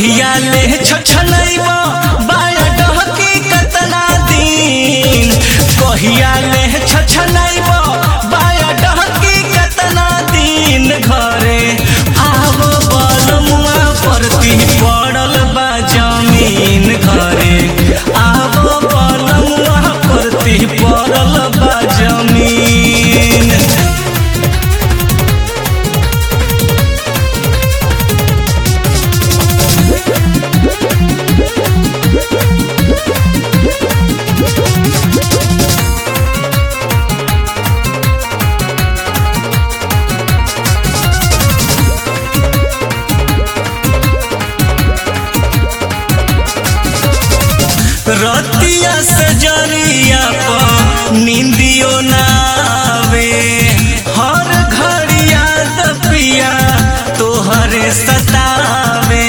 कहिया ले छछलैबा बाया डहकी कतना दिन कहिया ले छछलैबा बाया डहकी कतना दिन घरे आव बलमुआ परती पड़ल बा जमीन घरे आव बलमुआ परती पड़ल बा जमीन रतिया से जरिया पर निंदियो ना आवे हर घड़िया दपिया तोहरे सतावे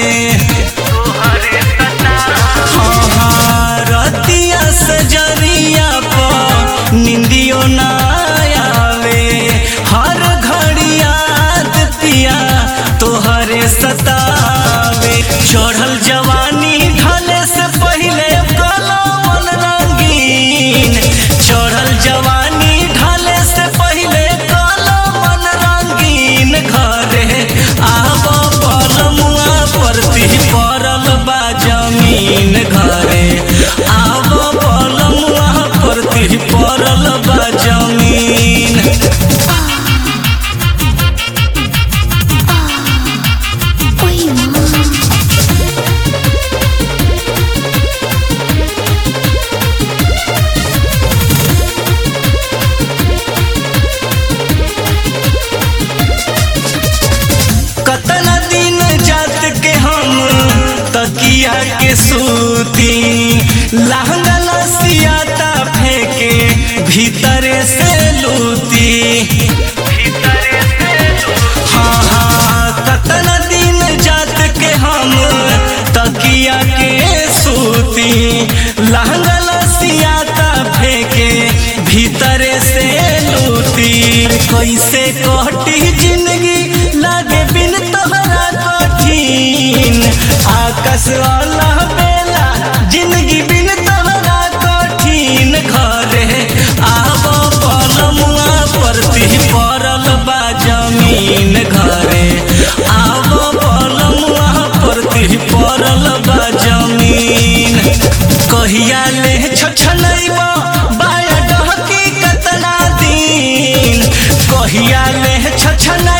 हाँ, हाँ, रतिया से जरिया पर निंदियो ना आवे हर घड़िया दपिया तोहरे सतावे चढ़ल जवानी ढले से पहिले कलमन रंगीन चढ़ल जवानी ढले से पहिले कलमन रंगीन घरे आब पलमुआ परती पड़ल बा जमीन घरे आब पलमुआ परती पड़ल बा जमीन Ой, мама. कतना दिन जात के हम तकिया के सूती लहंगा लसियाता फेंके भीतरे से लूती हाँ हाँ कतना दिन जात के हम तकिया के सूती लहंगा लसियाता फेंके भीतरे से लूती कैसे कटी जिंदगी लागे बिन तोहरा कठिन आकाश वाला बेला जिंदगी बिन तोहरा कठिन घरे आब पलमुआ परती पड़ल बा जमीन घरे आब पलमुआ परती पड़ल बा जमीन कहिया ले छछलैबा बाया डहकी कतना दिन कहिया ले छछलै